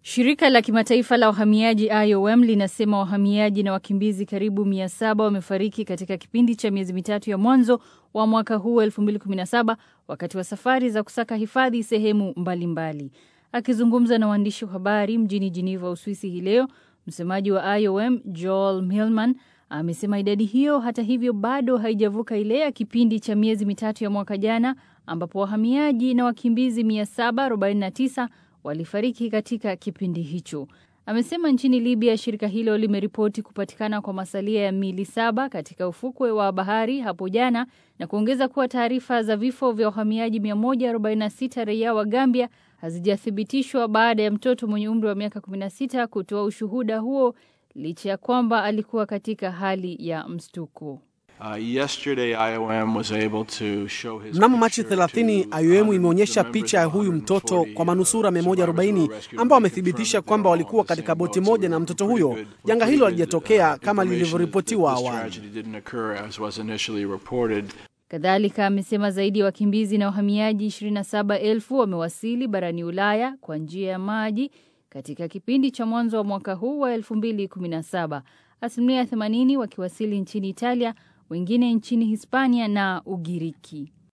Shirika la kimataifa la wahamiaji IOM linasema wahamiaji na wakimbizi karibu 700 wamefariki katika kipindi cha miezi mitatu ya mwanzo wa mwaka huu 2017 wakati wa safari za kusaka hifadhi sehemu mbalimbali. Akizungumza na waandishi wa habari mjini Geneva, Uswisi hii leo, msemaji wa IOM Joel Millman amesema idadi hiyo hata hivyo bado haijavuka ile ya kipindi cha miezi mitatu ya mwaka jana ambapo wahamiaji na wakimbizi 749 walifariki katika kipindi hicho. Amesema nchini Libya shirika hilo limeripoti kupatikana kwa masalia ya mili saba katika ufukwe wa bahari hapo jana na kuongeza kuwa taarifa za vifo vya wahamiaji 146 raia wa Gambia hazijathibitishwa baada ya mtoto mwenye umri wa miaka 16 kutoa ushuhuda huo licha ya kwamba alikuwa katika hali ya mshtuko. Mnamo Machi 30 IOM imeonyesha picha ya huyu mtoto kwa manusura 140 ambao wamethibitisha kwamba walikuwa katika boti moja na mtoto huyo. Janga hilo halijatokea kama lilivyoripotiwa awali. Kadhalika amesema zaidi ya wakimbizi na wahamiaji 27,000 wamewasili barani Ulaya kwa njia ya maji katika kipindi cha mwanzo wa mwaka huu wa 2017, asilimia 80 wakiwasili nchini Italia, wengine nchini Hispania na Ugiriki.